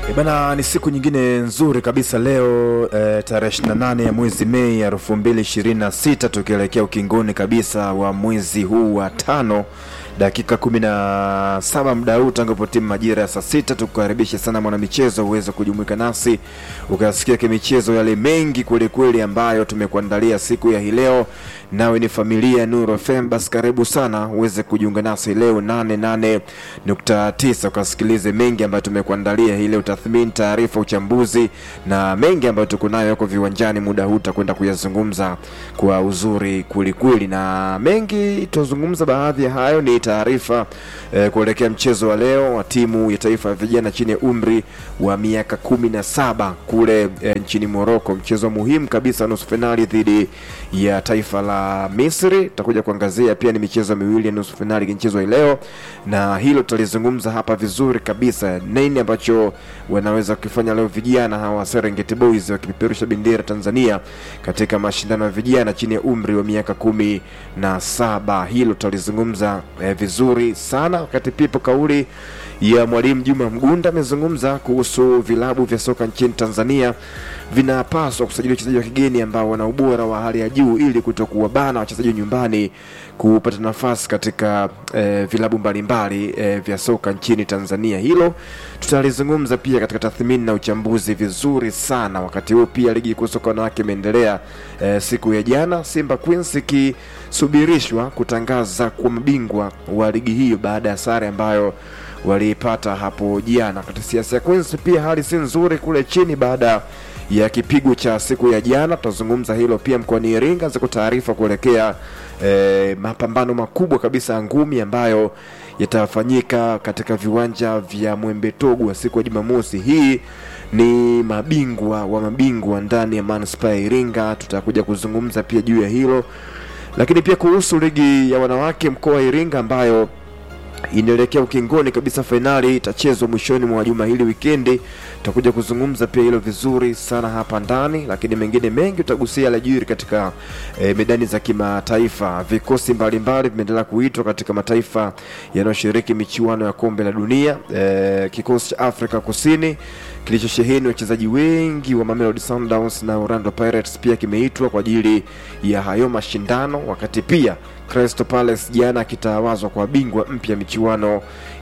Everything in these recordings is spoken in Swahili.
E bana, ni siku nyingine nzuri kabisa leo e, tarehe 28 ya mwezi Mei ya 2026 tukielekea ukingoni kabisa wa mwezi huu wa tano dakika kumi na saba muda huu tangu timu majira ya saa sita tukukaribishe sana mwanamichezo uweze kujumuika nasi ukasikia kimichezo yale mengi kwelikweli ambayo tumekuandalia siku ya hii leo nawe ni familia ya Nuru FM basi karibu sana uweze kujiunga nasi leo 88.9 ukasikilize mengi ambayo tumekuandalia hii leo tathmini taarifa uchambuzi na mengi ambayo tuko nayo yako viwanjani muda huu tutakwenda kuyazungumza kwa uzuri kwelikweli na mengi tutazungumza baadhi ya hayo ni taarifa eh, kuelekea mchezo wa leo wa timu ya taifa ya vijana chini ya umri wa miaka kumi na saba kule eh, nchini Moroko, mchezo muhimu kabisa nusu fainali dhidi ya taifa la Misri. Tutakuja kuangazia pia ni michezo miwili ya nusu fainali ikichezwa hii leo, na hilo tutalizungumza hapa vizuri kabisa, nini ambacho wanaweza kufanya leo vijana hawa Serengeti Boys wakipeperusha bendera Tanzania katika mashindano ya vijana chini ya umri wa miaka kumi na saba. Hilo tutalizungumza eh, vizuri sana wakati pipo kauli ya mwalimu Juma Mgunda amezungumza kuhusu vilabu vya soka nchini Tanzania vinapaswa kusajili wachezaji wa kigeni ambao wana ubora wa hali ya juu ili kutokuwabana wachezaji nyumbani kupata nafasi katika eh, vilabu mbalimbali eh, vya soka nchini Tanzania. Hilo tutalizungumza pia katika tathmini na uchambuzi vizuri sana. Wakati huo pia ligi kuu soka wanawake imeendelea eh, siku ya jana, Simba Queens ikisubirishwa kutangaza kuwa mabingwa wa ligi hiyo baada ya sare ambayo waliipata hapo jana. Katika siasa ya Queens pia hali si nzuri kule chini baada ya kipigo cha siku ya jana. Tutazungumza hilo pia mkoani Iringa, ziko taarifa kuelekea eh, mapambano makubwa kabisa ya ngumi ambayo yatafanyika katika viwanja vya Mwembe Togwa siku ya Jumamosi. Hii ni mabingwa wa mabingwa ndani ya manispaa ya Iringa. Tutakuja kuzungumza pia juu ya hilo, lakini pia kuhusu ligi ya wanawake mkoa wa Iringa ambayo inaelekea ukingoni kabisa. Fainali itachezwa mwishoni mwa juma hili wikendi. Tutakuja kuzungumza pia hilo vizuri sana hapa ndani, lakini mengine mengi utagusia yaliyojiri katika e, medani za kimataifa. Vikosi mbalimbali vimeendelea kuitwa katika mataifa yanayoshiriki michuano ya kombe la dunia. E, kikosi cha Afrika Kusini kilichosheheni wachezaji wengi wa Mamelodi Sundowns na Orlando Pirates pia kimeitwa kwa ajili ya hayo mashindano, wakati pia Crystal Palace jana akitawazwa kwa bingwa mpya michuano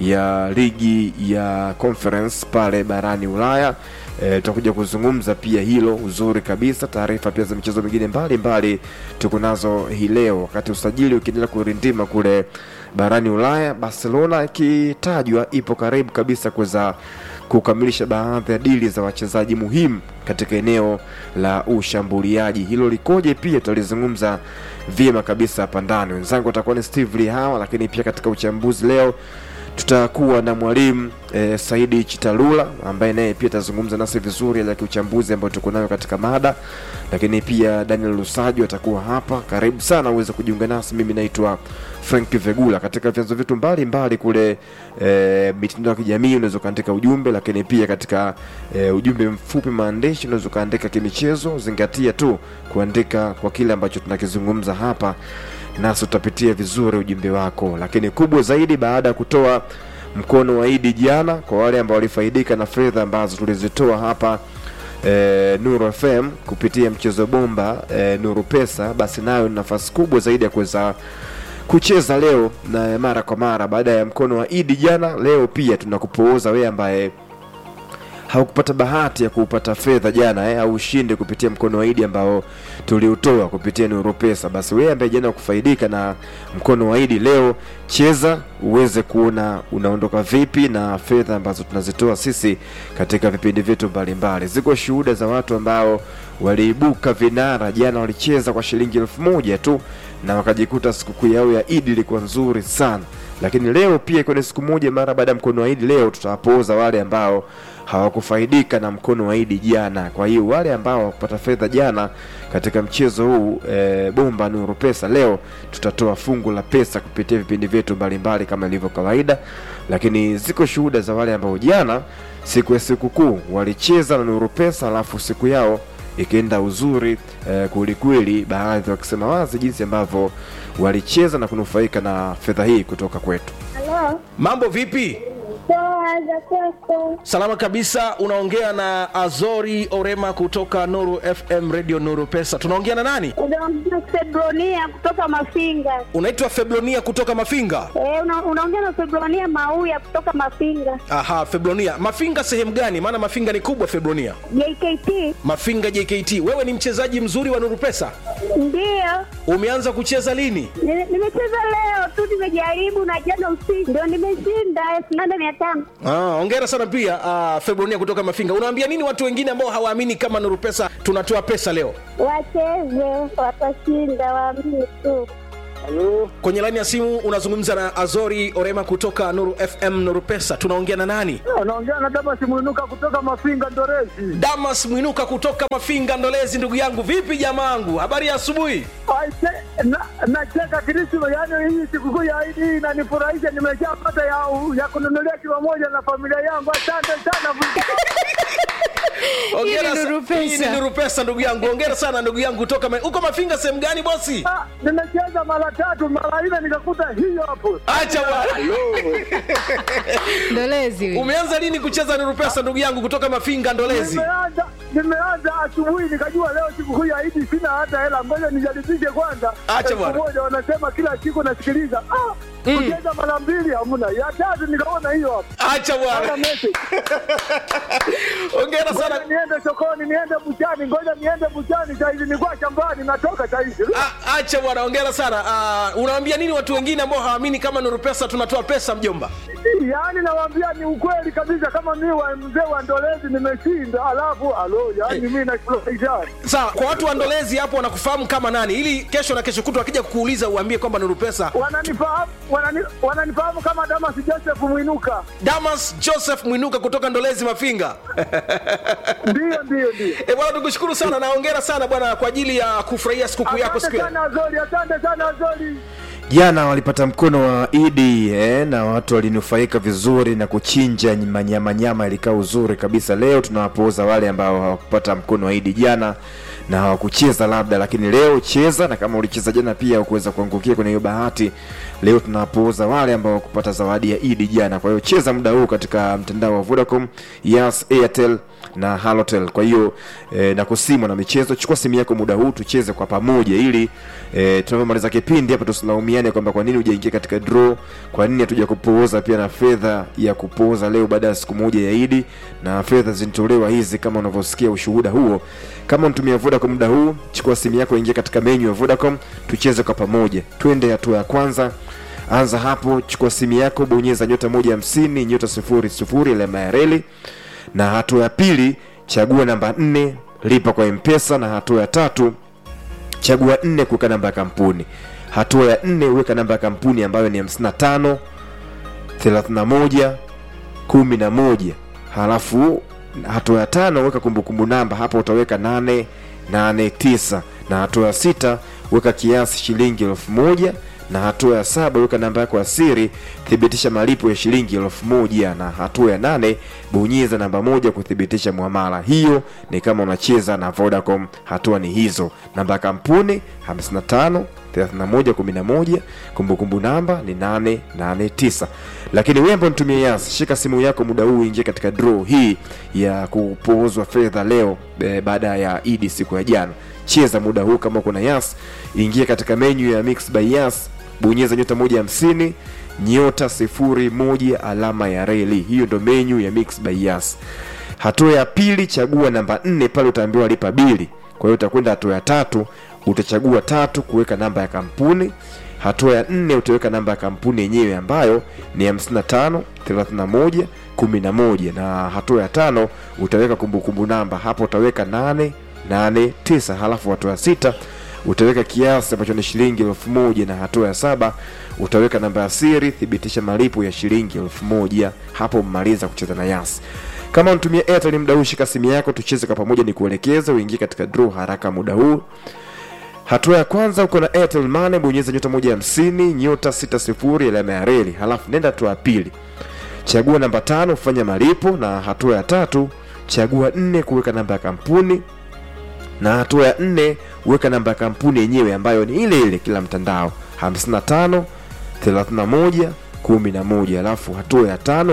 ya ligi ya Conference pale barani Ulaya. E, tutakuja kuzungumza pia hilo uzuri kabisa. Taarifa pia za michezo mingine mbalimbali tuko nazo hii leo, wakati usajili ukiendelea kurindima kule barani Ulaya, Barcelona ikitajwa ipo karibu kabisa kuweza kukamilisha baadhi ya dili za wachezaji muhimu katika eneo la ushambuliaji. Hilo likoje? Pia tutalizungumza vyema kabisa hapa ndani. Wenzangu watakuwa ni Steve Lee hawa, lakini pia katika uchambuzi leo tutakuwa na mwalimu e, Saidi Chitalula ambaye naye pia atazungumza nasi vizuri ya kiuchambuzi ambayo tuko nayo katika mada, lakini pia Daniel Lusajo atakuwa hapa. Karibu sana uweze kujiunga nasi. Mimi naitwa Frank Vegula. Katika vyanzo vyetu mbalimbali kule e, mitandao ya kijamii unaweza ukaandika ujumbe, lakini pia katika e, ujumbe mfupi maandishi unaweza ukaandika kimichezo. Zingatia tu kuandika kwa kile ambacho tunakizungumza hapa nasi tutapitia vizuri ujumbe wako, lakini kubwa zaidi, baada ya kutoa mkono wa Idi jana kwa wale ambao walifaidika na fedha ambazo tulizitoa hapa e, Nuru FM kupitia mchezo bomba e, Nuru Pesa, basi nayo ni nafasi kubwa zaidi ya kuweza kucheza leo na mara kwa mara. Baada ya mkono wa Idi jana, leo pia tunakupooza wewe ambaye haukupata bahati ya kupata fedha jana eh, au ushinde kupitia mkono wa Idi ambao tuliutoa kupitia Nuru Pesa. Basi wewe ambaye jana kufaidika na mkono wa Idi, leo cheza uweze kuona unaondoka vipi na fedha ambazo tunazitoa sisi katika vipindi vyetu mbalimbali. Ziko shuhuda za watu ambao waliibuka vinara jana, walicheza kwa shilingi elfu moja tu na wakajikuta sikukuu yao ya Idi ilikuwa nzuri sana lakini leo pia ikiwa ni siku moja mara baada ya mkono wa Idi, leo tutawapooza wale ambao hawakufaidika na mkono wa Idi jana. Kwa hiyo wale ambao hawakupata fedha jana katika mchezo huu e, bomba Nuru Pesa, leo tutatoa fungu la pesa kupitia vipindi vyetu mbalimbali kama ilivyo kawaida, lakini ziko shuhuda za wale ambao jana siku ya sikukuu walicheza na Nuru Pesa alafu siku yao ikienda uzuri eh, kwelikweli, baadhi wakisema wazi jinsi ambavyo walicheza na kunufaika na fedha hii kutoka kwetu. Halo, Mambo vipi? poa. Salama za kwako. Salama kabisa. Unaongea na Azori Orema kutoka Nuru FM Radio Nuru Pesa. Tunaongea na nani? Unaongea Febronia kutoka Mafinga. Unaitwa Febronia kutoka Mafinga. Eh, una, unaongea na Febronia Mauya kutoka Mafinga. Aha, Febronia. Mafinga sehemu gani? Maana Mafinga ni kubwa Febronia. JKT Mafinga JKT. Wewe ni mchezaji mzuri wa Nuru Pesa. ndio Umeanza kucheza lini? Ni- nimecheza leo tu, nimejaribu na jana usiku ndio nimeshinda elfu nane mia tano. Ah, hongera sana pia uh, Febronia kutoka Mafinga. Unawaambia nini watu wengine ambao hawaamini kama Nuru Pesa tunatoa pesa leo? Wacheze, watashinda, waamini tu. Kwenye laini ya simu unazungumza na Azori Orema kutoka Nuru FM Nuru Pesa. Tunaongea na nani? Anaongea na Damas Mwinuka kutoka Mafinga Ndorezi. Damas Mwinuka kutoka Mafinga Ndolezi. Ndugu yangu, vipi jamaangu, habari ya asubuhi? Aise, na- Nacheka Krisma, yaani hii sikukuu ya Idi hii inanifurahisha. Nimeshapata ya, ya kununulia kilo moja na familia yangu. Asante sana. Hongera Hii ni sa- Nuru Pesa. hii ni Nuru Pesa ndugu yangu. Hongera sana ndugu yangu kutoka Ma- uko Mafinga sehemu gani bosi? Ah, Nimecheza mara tatu mara nne nikakuta hiyo hapo. Acha bwana. Ndolezi huyu. Umeanza lini kucheza Nuru Pesa ndugu yangu kutoka Mafinga Ndolezi? Nimeanza nimeanza asubuhi nikajua leo sikukuu ya Idi sina hata hela, ngoja nijaribishe kwanza. Acha Elfu bwana. moja wanasema kila siku nasikiliza. Ah, kucheza mara mbili hamna. Ya tatu nikaona hiyo hapo. Acha Hata bwana. message. Hongera Ngoja sana. niende sokoni, niende buchani, ngoja niende buchani saizi, nilikuwa shambani, natoka saizi. Ah, Acha bwana, hongera sana. Ah, unawaambia nini watu wengine ambao hawaamini kama Nuru Pesa tunatoa pesa mjomba? Yaani nawaambia ni ukweli kabisa, kama mi wa mzee wa Ndolezi nimeshinda, alafu alo, yaani mi nafurahisha. Sawa, kwa watu wa Ndolezi hapo wanakufahamu kama nani, ili kesho na kesho kutwa wakija kukuuliza uambie kwamba Nuru Pesa. Wananifahamu wanani, wananifahamu kama Damas Joseph Mwinuka. Damas Joseph Mwinuka kutoka Ndolezi Mafinga. Ndiyo, ndiyo, ndiyo. E bwana, tukushukuru sana na hongera sana bwana kwa ajili ya kufurahia sikukuu yako siku Asante ya sana Azori, asante sana Azori. jana walipata mkono wa idi eh, na watu walinufaika vizuri na kuchinja manyamanyama ilikaa uzuri kabisa leo tunawapooza wale ambao hawakupata mkono wa idi jana na hawakucheza labda lakini leo cheza na kama ulicheza jana pia ukuweza kuangukia kwenye hiyo bahati leo tunawapooza wale ambao hawakupata zawadi ya idi jana kwa hiyo cheza muda huu katika mtandao wa vodacom yas airtel na halotel kwa hiyo eh, na kusimwa na michezo chukua simu yako muda huu tucheze kwa pamoja ili eh, tunavyomaliza kipindi hapa tusilaumiane kwamba kwa nini hujaingia katika draw kwa nini hatuja kupooza pia na fedha ya kupooza leo baada ya siku moja ya idi na fedha zinatolewa hizi kama unavyosikia ushuhuda huo kama unatumia vodacom muda huu chukua simu yako ingia katika menyu ya vodacom tucheze kwa pamoja twende hatua ya kwanza anza hapo chukua simu yako bonyeza nyota moja hamsini nyota sifuri sifuri alama ya reli na hatua ya pili chagua namba nne lipa kwa mpesa na hatua ya tatu chagua nne kuweka namba ya kampuni hatua ya nne weka namba ya kampuni ambayo ni 55 31 11 halafu hatua ya tano weka kumbukumbu namba hapa utaweka 889 na hatua ya sita weka kiasi shilingi elfu moja na hatua ya saba weka namba yako ya siri thibitisha malipo ya shilingi elfu moja na hatua ya nane bonyeza namba moja kuthibitisha mwamala hiyo ni kama unacheza na vodacom hatua ni hizo namba ya kampuni 55 3111 kumbukumbu namba ni 889 lakini wewe ambao nitumie yas shika simu yako muda huu ingie katika draw hii ya kupoozwa fedha leo e, baada ya idi siku ya jana cheza muda huu kama kuna yas ingia katika menyu ya mix by yas bonyeza nyota moja hamsini nyota sifuri moja alama ya reli hiyo ndo menyu ya mix by yas hatua ya pili chagua namba nne pale utaambiwa lipa bili kwa hiyo utakwenda hatua ya tatu utachagua tatu kuweka namba ya kampuni hatua ya nne utaweka namba ya kampuni yenyewe ambayo ni 55 31 11 na hatua ya tano utaweka kumbukumbu namba hapo utaweka 8 8 9 halafu hatua ya sita utaweka kiasi ambacho ni shilingi elfu moja na hatua ya saba utaweka namba ya siri thibitisha malipo ya shilingi elfu moja hapo mmaliza kucheza na yasi kama unatumia airtel muda huu shika simu yako tucheze kwa pamoja ni kuelekeza uingie katika draw haraka muda huu hatua ya kwanza uko na airtel money bonyeza nyota moja hamsini nyota sita sifuri alama ya reli halafu nenda hatua ya pili chagua namba tano kufanya malipo na hatua ya tatu chagua nne kuweka namba ya kampuni na hatua ya nne weka namba ya kampuni yenyewe ambayo ni ile ile kila mtandao 55 31 11 alafu hatua ya tano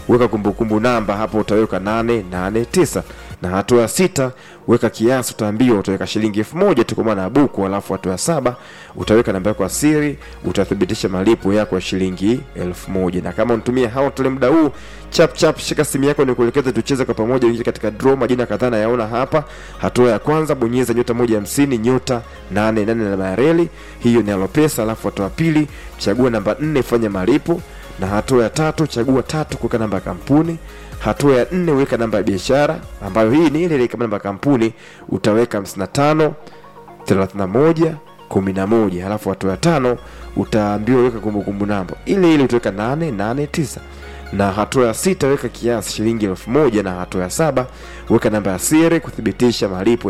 weka kumbukumbu namba hapo utaweka 889 na hatua ya sita weka kiasi utaambiwa utaweka shilingi elfu moja tu kwa maana ya buku alafu hatua ya saba utaweka namba yako ya siri utathibitisha malipo yako ya shilingi elfu moja na kama unatumia haotole muda huu chap chap shika simu yako nikuelekeze tucheze kwa pamoja ingia katika draw majina kadhaa nayaona hapa hatua ya kwanza bonyeza nyota moja hamsini nyota nane nane namba ya reli hiyo ni alopesa alafu hatua ya pili chagua namba nne fanya malipo na hatua ya tatu chagua tatu kuweka namba ya kampuni hatua ya nne weka namba ya biashara ambayo hii ni ile ile kama namba ya kampuni utaweka 55 31 11 halafu hatua ya tano utaambiwa weka kumbukumbu namba ile ile utaweka 889 na hatua ya sita weka kiasi shilingi elfu moja na hatua ya saba weka namba ya siri kuthibitisha malipo